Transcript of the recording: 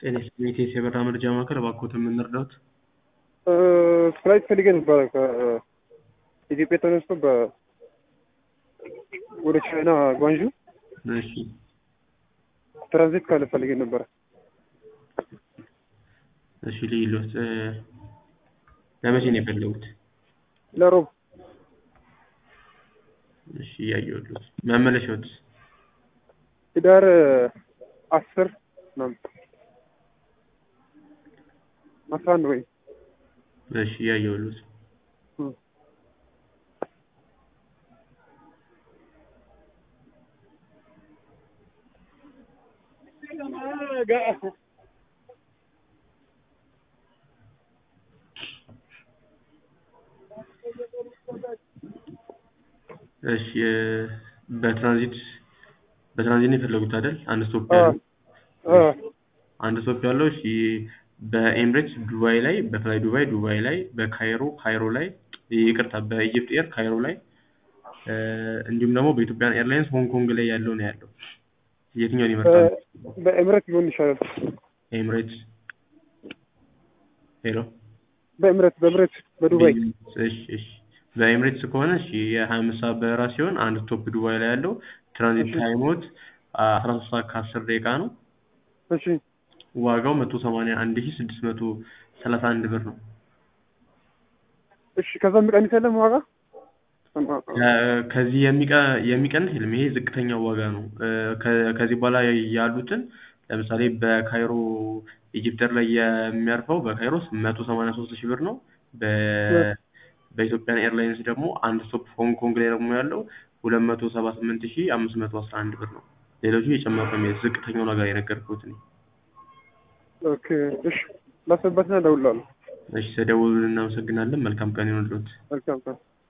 ጤና ይስጥልኝ የኢቲኤስ የበረራ መረጃ ማዕከል፣ እባክዎትን ምን ልርዳዎት? ፍላይት ፈልጌ ነበረ ከኢትዮጵያ ተነስቶ በ ወደ ቻይና ጓንዡ እሺ ትራንዚት ካለ ፈልጌ ነበረ። እሺ ልይሎት እ ለመቼ ነው የፈለጉት? ለሮብ እሺ እያየሁልዎት። መመለሻዎትስ? ህዳር አስር ምናምን አስራ አንድ ወይ እሺ እያየሁልዎት። እሺ እ በትራንዚት በትራንዚት ነው የፈለጉት አይደል? አንድ ስቶፕ ያለው አንድ ስቶፕ ያለው እሺ በኤምሬትስ ዱባይ ላይ በፍላይ ዱባይ ዱባይ ላይ በካይሮ ካይሮ ላይ ይቅርታ በኢጅፕት ኤር ካይሮ ላይ እ እንዲሁም ደግሞ በኢትዮጵያን ኤርላይንስ ሆንግ ኮንግ ላይ ያለው ነው ያለው። የትኛውን ይመርጣሉ? በኤምሬት ቢሆን ይሻላል። ኤምሬትስ ሄሎ በኤምሬት በኤምሬት በዱባይ እሺ እሺ በኤምሬትስ ከሆነ እሺ የሀያ አምስት ሰዓት በረራ ሲሆን አንድ ስቶፕ ዱባይ ላይ ያለው ትራንዚት ታይሞት አስራ ሶስት ሰዓት ከአስር ደቂቃ ነው። እሺ ዋጋው መቶ ሰማንያ አንድ ሺህ ስድስት መቶ ሰላሳ አንድ ብር ነው። እሺ ከዛ የሚቀንስ የለም ዋጋ? ከ- ከዚህ የሚቀ- የሚቀንስ የለም። ይሄ ዝቅተኛው ዋጋ ነው። እ ከ- ከዚህ በኋላ ያሉትን ለምሳሌ በካይሮ ኢጅፕተር ላይ የሚያርፈው በካይሮ መቶ ሰማንያ ሶስት ሺህ ብር ነው። በ- በኢትዮጵያን ኤርላይንስ ደግሞ አንድ ስቶፕ ሆንግ ኮንግ ላይ ደግሞ ያለው ሁለት መቶ ሰባ ስምንት ሺህ አምስት መቶ አስራ አንድ ብር ነው። ሌሎቹ የጨመሩ ነው የሚሄዱት። ዝቅተኛው ነገር የነገርኩት እኔ። ኦኬ እሺ ላስብበትና እደውልልሃለሁ። እሺ ተደውሉልን። እናመሰግናለን። መልካም ቀን ይሁንልዎት። መልካም ቀን